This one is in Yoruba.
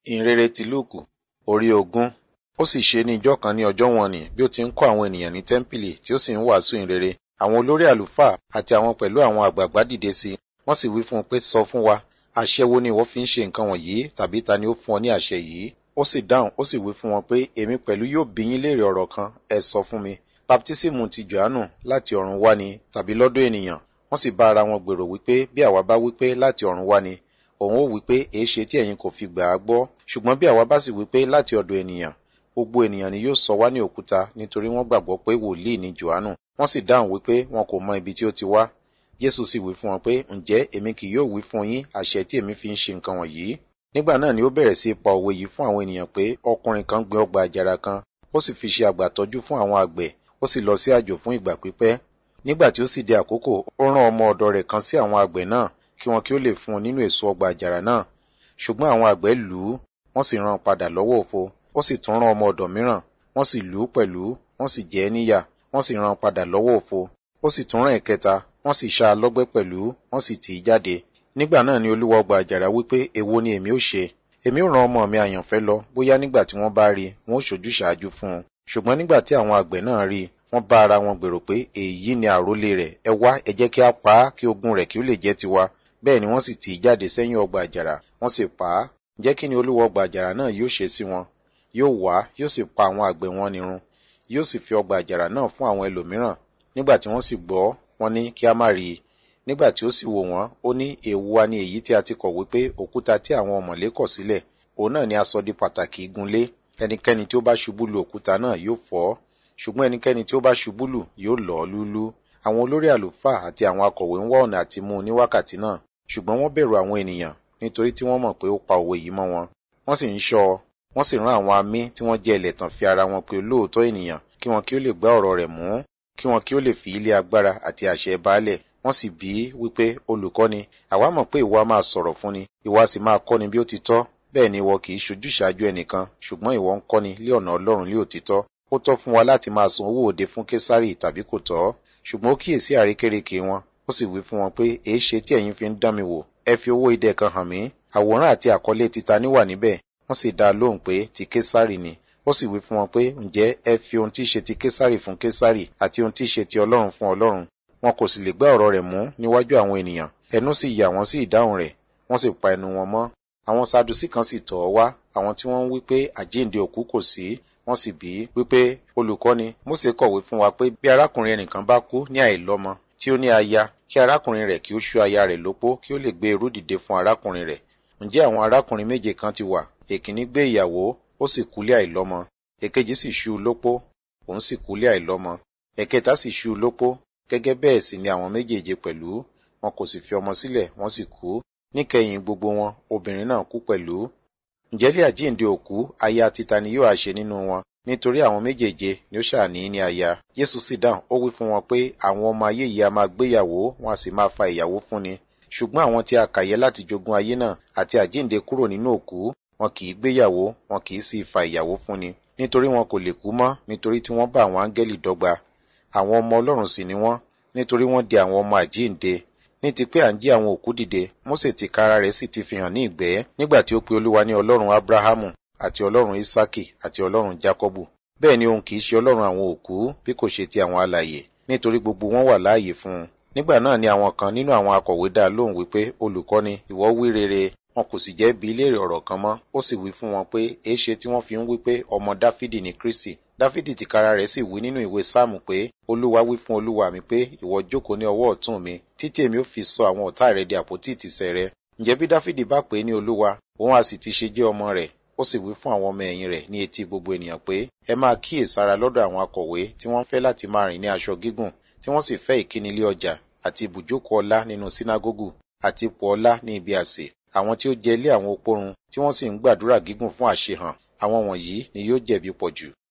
ìhìnrere ti lúùkù orí ogún ó sì ṣe ní ijọ́ kan ní ọjọ́ wọn nì bí ó ti ń kọ́ àwọn ènìyàn ní tẹ́ḿpìlì tí ó sì ń wàásù ìhìnrere àwọn olórí àlùfáà àti àwọn pẹ̀lú àwọn àgbààgbà dìde sí i wọ́n sì wí fún un pé sọ fún wa àṣẹ wo ni ìwọ fi ń ṣe nǹkan wọ̀nyí tàbí ta ni ó fún ọ ní àṣẹ yìí ó sì dáhùn ó sì wí fún wọn pé èmi pẹ̀lú yóò bí yín léèrè ọ̀rọ̀ kan ẹ sọ fún mi baptísímù ti johannu láti ọ̀run wá ni tàbí lọ́dọ̀ ènìyàn wọ́n sì bá ara wọn gbèrò wípé bí àwa bá wípé láti ọ̀run wá ni òun ó wípé èéṣe tí ẹ̀yin kò fi gbà á gbọ́ ṣùgbọ́n bí àwa bá sì wípé láti ọ̀dọ̀ ènìyàn gbogbo ènìyàn ni yóò sọ wá ní òkúta nítorí wọ́n gbàgbọ́ pé wòlíì ni johannu wọ́n sì dáhùn wípé wọn kò mọ ibi tí ó ti wá jésù sì wí fún wọn pé ǹjẹ́ èmi kì yóò wí fún yín àṣẹ tí èmi fi ń ṣe nǹkan wọ̀nyí nígbà náà ni ó bẹ̀rẹ̀ sí í pa òwe yìí fún àwọn ènìyàn pé ọkùnrin kan gbin ọgbà àjàrà kan ó sì fi ṣe àgbàtọ́jú fún àwọn àgbẹ̀ ó sì lọ sí àjò fún ìgbà pípẹ́ nígbà tí ó sì di àkókò ó rán ọmọ ọ̀dọ̀ rẹ̀ kan sí àwọn àgbẹ̀ náà kí wọn kí ó lè fún un nínú èso ọgbà àjàrà náà ṣùgbọ́n àwọn àgbẹ̀ lù ú wọ́n sì rán padà lọ́wọ́ òfo ó sì tún rán ọmọ ọ̀dọ̀ mìíràn wọ́n sì lù ú pẹ̀lú wọ́n sì jẹ ẹ́ níyà wọ́n sì rán padà lọ́wọ́ òfo ó sì tún rán ẹ̀kẹta wọ́n sì ṣá a lọ́gbẹ́ pẹ̀lú wọ́n sì tì í jáde nígbà náà ni olúwa ọgbà àjàrà wípé èwo ni èmi ó ṣe èmi ó rán ọmọ mi àyànfẹ́ lọ bóyá nígbà tí wọ́n bá rí wọn ó ṣojú ṣáájú fún un ṣùgbọ́n nígbà tí àwọn àgbẹ̀ náà rí i wọ́n bá ara wọn gbèrò pé èyí ni àrólé rẹ̀ ẹ wá ẹ jẹ́ kí a pa á kí ogún rẹ̀ kí ó lè jẹ́ tiwa bẹ́ẹ̀ ni wọ́n sì tì í jáde sẹ́yìn ọgbà àjàrà wọ́n sì pa á ǹjẹ́ kí ni olúwa ọgbà àjàrà náà yóò ṣe sí wọn yóò wá yóò sì pa àwọn àgbẹ̀ wọn nírun yóò sì fi ọgbà àjàrà náà fún àwọn ẹlòmíràn nígbà tí wọ́n sì gbọ́ wọ́n ní kí a má rí i nígbà tí ó sì wò wọ́n ó ní èwo wa ni èyí tí a ti kọ̀wé pé òkúta tí àwọn ọ̀mọ̀lé kọ̀ sílẹ̀ òun náà ni a sọ di pàtàkì igunlé ẹnikẹ́ni tí ó bá ṣubú lu òkúta náà yóò fọ́ ṣùgbọ́n ẹnikẹ́ni tí ó bá ṣubú lù yóò lọ̀ ọ́ lúlú àwọn olórí àlùfáà àti àwọn akọ̀wé ń wá ọ̀nà àti mú un ní wákàtí náà ṣùgbọ́n wọ́n bẹ̀rù àwọn ènìyàn nítorí tí wọ́n mọ̀ pé ó pa òwe yìí mọ́ wọn wọ́n sì ń ṣọ́ ọ wọ́n sì rán àwọn amí tí wọ́n jẹ́ ẹlẹ́tàn fi ara wọn pé olóòótọ́ ènìyàn kí wọn kí ó lè gbá ọ̀rọ̀ rẹ̀ mú kí wọn kí ó lè fi ilé agbára àti àṣẹ baálẹ̀ wọ́n sì bí wípé olùkọ́ni àwa mọ̀ pé ìwọ a máa sọ̀rọ̀ fúnni ìwọ a sì máa kọ́ni bí ó ti tọ́ bẹ́ẹ̀ ni ìwọ kì í ṣojú ṣáájú ẹnìkan ṣùgbọ́n ìwọ ń kọ́ni lé ọ̀nà ọlọ́run lé òtítọ́ ó tọ́ fún wa láti máa san owó òde fún késárì tàbí kò tọ́ ṣùgbọ́n ó kíyèsí àrékérekè wọn ó sì wí fún wọn pé èé ṣe tí ẹ̀yin fi ń dán mi wò ẹ fi owó idẹ kan hàn mí àwòrán àti àkọlé títa ní wà níbẹ̀ wọ́n sì dá a lóhùn pé ti késárì ni ó sì wí fún wọn pé ǹjẹ́ ẹ fi ohun tí í ṣe ti késárì fún késárì àti ohun tí í ṣe ti ọlọ́run fún ọlọ́run wọn kò sì lè gbá ọ̀rọ̀ rẹ̀ mú níwájú àwọn ènìyàn ẹnu sì yà wọ́n sí ìdáhùn rẹ̀ wọ́n sì pa ẹnu wọn mọ́ àwọn sadusí kan sì tọ̀ ọ́ wá àwọn tí wọ́n ń wí pé àjíǹde òkú kò sí wọ́n sì bí wípé olùkọ́ni Mósè kọ̀wé fún wa pé bí arákùnrin ẹnìkan bá kú ní àìlọ́mọ tí ó ní aya kí arákùnrin rẹ̀ kí ó ṣú aya rẹ̀ lópó kí ó lè gbé irú dìde fún arákùnrin rẹ̀ ǹjẹ́ àwọn arákùnrin méje kan ti wà èkíní gbé ìyàwó ó sì kúlé àìlọ́mọ èkejì sì ṣú lópó òun sì kúlé àìlọ́mọ ẹ̀kẹta sì ṣú lópó gẹ́gẹ́ bẹ́ẹ̀ sì ni àwọn méjèèje pẹ̀lú wọn kò sì fi ọmọ sílẹ̀ wọ́n sì kú níkẹyìn gbogbo wọn obìnrin náà kú pẹ̀lú ǹjẹ́ lé àjíǹde òkú aya títa ni yóò àṣe nínú wọn nítorí àwọn méjèèje ni ó ṣàní ní aya Jésù sì dáhùn ó wí fún wọn pé àwọn ọmọ ayé yìí a máa gbéyàwó wọn a sì máa fa ìyàwó fúnni ṣùgbọ́n àwọn tí a kà yẹ láti jogún ayé náà àti àjíǹde kúrò nínú òkú wọn kì í gbéyàwó wọn kì í sì fa ìyàwó fúnni nítorí wọn kò lè kú mọ́ nítorí tí wọ́n bá àwọn áńgẹ́lì dọ́gba àwọn ọmọ Ọlọ́run sì ni wọ́n nítorí wọ́n di àwọn ọmọ àjíǹde ní ti pé à ń jí àwọn òkú dìde Mósè ti kára rẹ̀ sì ti fi hàn ní ìgbẹ́ nígbà tí ó pe Olúwa ní Ọlọ́run Ábúráhámù àti Ọlọ́run Ísákì àti Ọlọ́run Jákọ́bù bẹ́ẹ̀ ni òun kì í ṣe Ọlọ́run àwọn òkú bí kò ṣe ti àwọn alààyè nítorí gbogbo wọn wà láàyè fún un nígbà náà ni àwọn kan nínú àwọn akọ̀wé dá lóhùn wípé olùkọ́ni ìwọ wí rere wọn kò sì jẹ́ bi léèrè ọ̀rọ̀ kan mọ́ ó sì wí fún wọn pé èéṣe tí wọ́n fi ń wí pé ọmọ Dáfídì ni Kristi Dáfídì tìkára rẹ̀ sì wí nínú ìwé Sáàmù pé Olúwa wí fún Olúwa mi pé ìwọ jókòó ní ọwọ́ ọ̀tún mi títí èmi ó fi sọ àwọn ọ̀tá rẹ̀ di àpótí ìtìsẹ̀ rẹ̀ ǹjẹ́ bí Dáfídì bá pè é ní Olúwa òun a sì ti ṣe jẹ́ ọmọ rẹ̀ ó sì wí fún àwọn ọmọ ẹ̀yìn rẹ̀ ní etí gbogbo ènìyàn pé ẹ máa kíyèsára lọ́dọ̀ àwọn akọ̀wé tí wọ́n fẹ́ láti máa rìn ní aṣọ gígùn tí wọ́n sì fẹ́ ìkíni ilé ọjà àti ibùjókòó ọlá nínú sínágógù àti ipò ọlá ní ibi àsè àwọn tí ó jẹ ilé àwọn opórun tí wọ́n sì ń gbàdúrà gígùn fún àṣehàn àwọn wọ̀nyí ni yóò jẹ̀bi pọ̀jù